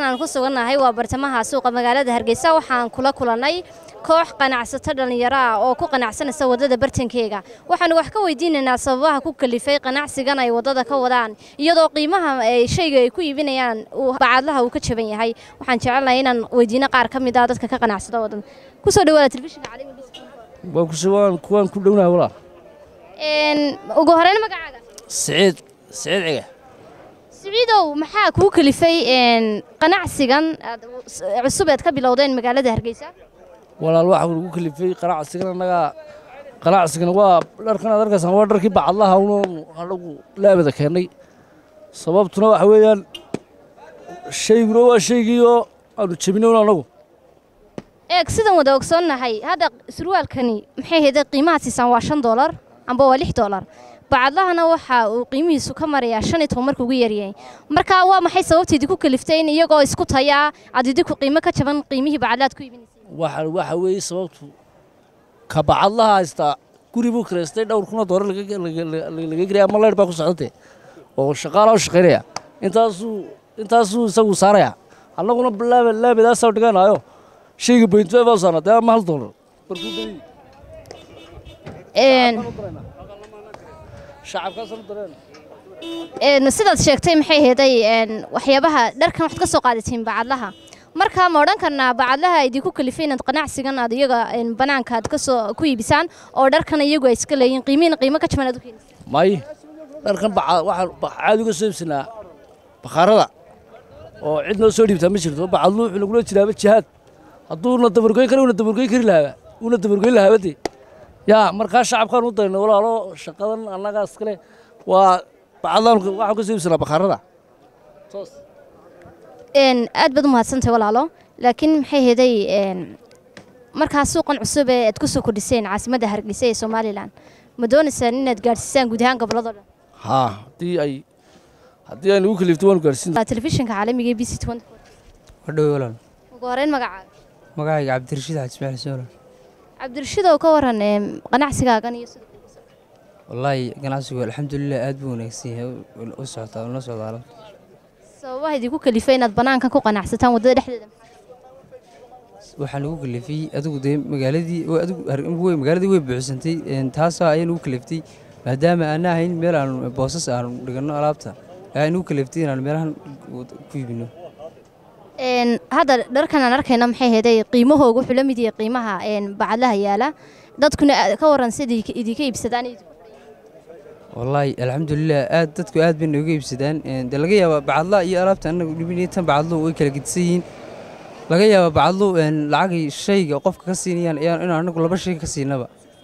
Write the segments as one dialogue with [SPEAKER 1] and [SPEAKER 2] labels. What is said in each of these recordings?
[SPEAKER 1] aan ku sugannahay waa bartamaha suuqa magaalada hargeysa waxaan kula kulannay koox ganacsato dhallinyaro ah oo ku qanacsanaysa waddada bartankeega waxaanu wax ka weydiinaynaa sababaha ku kalifay qanacsigan ay waddada ka wadaan iyadoo qiimaha shayga ay ku iibinayaan bacadlaha uu ka jaban yahay waxaan jecelnahay inaan weydiino qaar ka mid ah dadka ka qanacsada waddada kusoo dhawaada telefishinka
[SPEAKER 2] waan kuwaan ku dhownaha walaa
[SPEAKER 1] ugu horeyn magacaaga
[SPEAKER 2] siciid siciid ciga
[SPEAKER 1] siciidow maxaa kuu kalifay qanacsigan cusub eed ka bilowdeen magaalada hargeysa
[SPEAKER 2] walaal waxa lagu kalifay qanacsigan annaga qanacsigan waa dharkan aad arkaysaan waa dharkii bacadlaha unoon anagu laabada keennay sababtuna waxa weeyaan shayguna waa shaygiioo aanu jebinown annagu
[SPEAKER 1] eeg sidan wada ogsoonnahay hadda surwaalkani maxay hayday qiimaha siisaan waa shan doolar amba waa lix doolar bacadlahana waxa uu qiimihiisu ka marayaa shan iyo toban markuu ugu yaryahay marka waa maxay sababta idinku kaliftay in iyagoo isku tayaa aad idinku qiimo ka jaban qiimihii bacadlaad ku iibinaysay
[SPEAKER 2] waxa waxa weeye sababtu ka bacadlaha haystaa guri buu kireystay dhowr kuna doolar laga gelaya ama leydh baa ku socdantee oo shaqaalaha u shaqaynaya intaasuu intaasuu isagu saaraya annaguna laaba laabadaasaa dhiganaayo shayga bayntuwe baa saarna dee ama hal doolar markuu dayay
[SPEAKER 1] sidaad sheegtay maxay heeday waxyaabaha dharkan waxaad ka soo qaadatiin bacadlaha marka ma odhan karnaa bacadlaha idinku kalifay inaad qanacsigan aad iyaga banaanka aad kasoo ku iibisaan oo dharkan iyagu ay iska leeyihin qiimihiina qiimo ka jaban aad u keenaysa
[SPEAKER 2] may dharkan waxaan caadi uga soo iibsanaa bakhaarada oo cid noo soo dhiibtaa ma jirto bacadlu wuxuu nagula jiraaba jihaad hadduuna dabargoyn kara una dabargoyn kari lahaaba una dabargoyn lahaaba dee yaa markaa shacabkaan u dayna walaalo shaqadan annagaa iskale waa bacadlaan waxaan ka soo iibsanaa bakhaarada toos
[SPEAKER 1] aad baad u mahadsantahay walaalo laakiin maxay heeday markaa suuqan cusub ee aad ku soo kordhiseen caasimadda hargeysa ee somalilan ma doonaysaan inaad gaadhsiisaan guud ahaan gobolladoo dhan
[SPEAKER 2] haa haddii ay haddii ay nagu kalifto waanu gaadhsiin
[SPEAKER 1] telefishinka caalamiga ee b c
[SPEAKER 3] wadhowe walaal
[SPEAKER 1] ugu horeyn magacaaga
[SPEAKER 3] magacayga cabdirashiid xaji ismaaciil soola
[SPEAKER 1] cabdirashiid oo ka waran qanacsigaagan iyo sida
[SPEAKER 3] wallaahi ganacsigu alxamdulilah aad buu wanaagsan yahay u socotaa una socdaa alabta
[SPEAKER 1] sababaha idinku kalifay inaad banaankan ku qanacsataan waddada dhexdeeda
[SPEAKER 3] waxaa nagu kalifay adigu dee magaaladii adigu magaaladii way buuxsantay taasaa ayaa nagu kaliftay maadaama aana ahayn meel aanu boosas aanu dhiganno alaabta ayaa nagu kaliftay inaanu meelahan ku iibino
[SPEAKER 1] hadda dharkan aan arkayna maxay heeday qiimahooga wuxuu la mid yahay qiimaha bacadlaha yaala dadkuna ka waran sida idinka iibsadaan
[SPEAKER 3] wallaahi alxamdulilah aad dadku aad bay nooga iibsadaan dee laga yaabaa bacadla iyo alaabta anagu dhibinay tan bacadlo way kala gedisan yihiin laga yaabaa bacadlo lacagay shayga qofka ka siinayaan in anagu laba shay ka siinaba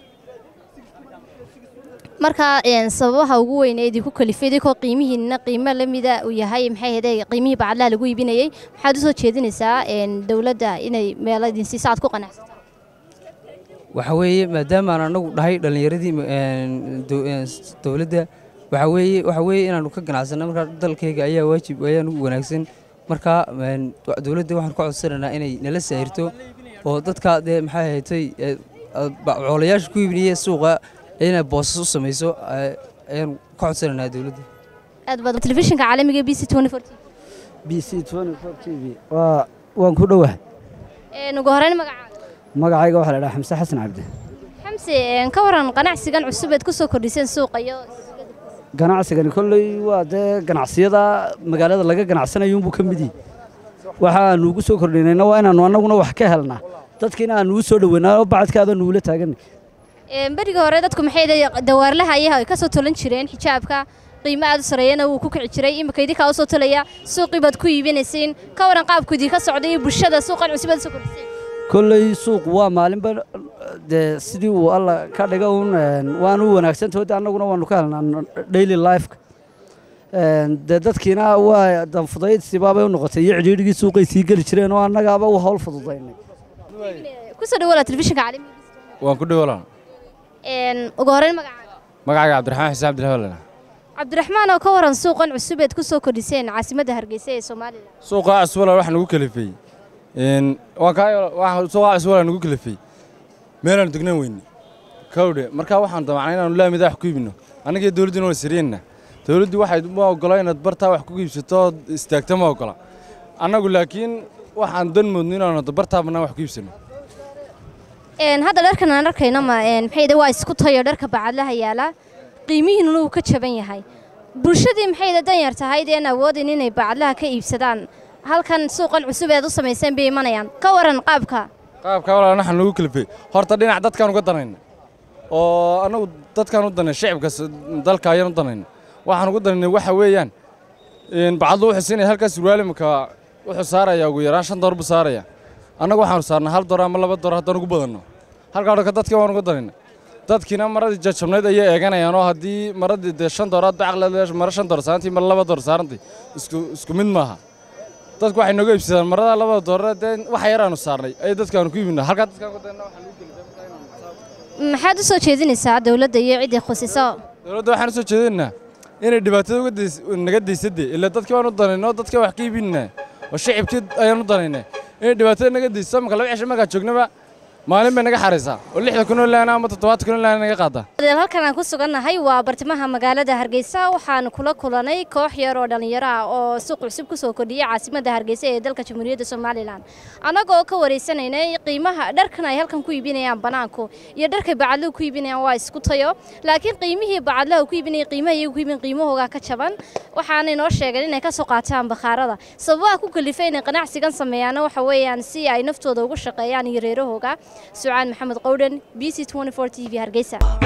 [SPEAKER 1] marka sababaha ugu weyn ee idinku kalifay idinkoo qiimihiina qiimo la mida uu yahay maxay heeday qiimihii bacadlaha lagu iibinayay maxaad u soo jeedinaysaa dowladda inay meelo idin siiso aad ku qanacsataan
[SPEAKER 3] waxa weeye maadaama aan anagu dhahay dhallinyaradii dowladda waxa weeye waxa weeye inaanu ka ganacsano markaa dalkayga ayaa waajib ayaa nugu wanaagsan markaa dowladda waxaan ka codsanaynaa inay nala saahirto oo dadka dee maxay haytay coolayaasha ku iibinaya suuqa inay boosas u samayso ayaanu ka codsanaynaa dowladda
[SPEAKER 1] aad baad telefishinka caalamiga b c
[SPEAKER 4] b c t v waa waan ku dhowahay
[SPEAKER 1] ugu horeyn magacaaga
[SPEAKER 4] magacayga waxaa la dhaha xamse xasan cabdi
[SPEAKER 1] xamse ka waran qanacsigan cusub eed ku soo kordhiseen suuqa iyo
[SPEAKER 4] ganacsigani kolley waa dee ganacsiyada magaalada laga ganacsanayuunbuu ka mid yihi waxaanu ugu soo kordhinayna waa inaannu annaguna wax ka helnaa dadkiina aanu u soo dhoweynaa oo bacadkaada nuula taaganay
[SPEAKER 1] berigii hore dadku maxay dawaarlaha ayaha ay ka soo tolan jireen xijaabka qiimo aad u sareeyana wuu ku kici jiray imika idinkaa u soo tolaya suuqii baad ku iibinaysiin ka waran qaabku idinka socday iyo bulshada suuqan cusub aad soo kordhiseen
[SPEAKER 4] kolley suuqu waa maalinba dee sidii uu alla ka dhiga uun waanu u wanaagsantaho de annaguna waanu ka helnaa daily lifeka dee dadkiina waa danfudayd sibaabay u noqotay iyo cidhiidhigii suuqay sii geli jireen oo annagaaba u hawl fududaynay
[SPEAKER 1] kusoo dhawaala telefishinka caalamiga
[SPEAKER 5] waan ku dhawala
[SPEAKER 1] ugu horeyn magacaaga
[SPEAKER 5] magacayga cabdiraxmaan xuseen cabdilhawlena
[SPEAKER 1] cabdiraxmaan oo ka waran suuqan cusub eed ku soo kordhiseen caasimadda hargeysa ee somalilan
[SPEAKER 5] suuqa cusubala wax nagu kalifay suuqa cusubala nagu kalifay meelaanu degnan weyne kawdhe markaa waxaan damacnay inaanu laamida wax ku iibino annagii dowladduna waa sariyenna dowladdu waxay ma ogola inaad bartaa wax ku iibsato ood istaagta ma ogola annagu laakiin waxaan dan moodno inaanu dabartaa bannaan wax ku iibsano
[SPEAKER 1] Een, hadda dharkan aan arkayno ma een, maxay yidhi waa isku tayo dharka bacadlaha yaala qiimihiinuna uu ka jaban yahay bulshadii maxay yidhi danyar tahayd een awoodin inay bacadlaha ka iibsadaan halkan suuqan cusub eed u samayseen bay imanayaan ka waran qaabka
[SPEAKER 5] qaabka walaa waxaan lagu kalifay horta dhinac dadkaan uga danayna oo annagu dadkaan u danay shicibka s- dalka ayaan u danayna waxaan ugu danaynay waxa weeyaan een, bacadlu wuxuu siinaya halkaas surwaal imika wuxuu saarayaa ugu yaraan shan door buu saaraya annagu waxaanu saarnaa hal door ama laba door haddaan ugu badanno halkaa dhanka dadkii waan uga danayna dadkiina maradii jajabnayd ayay eeganayaan oo haddii maradii dee shan dooraad bacaqleed mara shan door saarantay mara laba door saarantay isku isku mid maaha dadku waxay nooga iibsadaan marada labada doorre dee waxa yaraanu saarnay ay dadkaanu ku iibinaa halkaa dadkaan ku dayna waxaa lagu gelifay markaa inaanu
[SPEAKER 1] maxaad u soo jeedinaysaa dowladda iyo ciddii khusiso
[SPEAKER 5] dowladda waxaan u soo jeedinaynaa inay dhibaatada uga days- naga daysadee ilaa dadkii waan u danaynay oo dadkii wax ka iibinaa oo shicibkii ayaan u danaynay inay dhibaatada naga dayso marka laba cisho markaa joognaba maalin bay naga xaraysaa oo lixda kun oo laana ama toddobaatan kun oo laana naga qaadaa
[SPEAKER 1] Adeel, halkan aan ku sugannahay waa bartamaha magaalada hargeysa waxaan kula kulanay koox yar oo dhallinyaro ah oo suuq cusub kusoo kordhiyay caasimadda hargeysa ee dalka jamhuuriyadda somalilan annagoo ka wareysanaynay qiimaha dharkan ay halkan ku iibinayaan banaanku iyo dharkay bacadluhu ku iibinayaan waa isku tayo laakiin qiimihii bacadlaha ku iibinayay qiimaha iyagu ku iibin qiimahoogaa ka jaban waxaanay noo sheegeen inay ka soo qaataan bakhaarada sababaha ku kalifay inay ganacsigan sameeyaana waxa weeyaan si ay naftooda ugu shaqeeyaan iyo reerahooga sucaan maxamed qowdhan b c t v hargeysa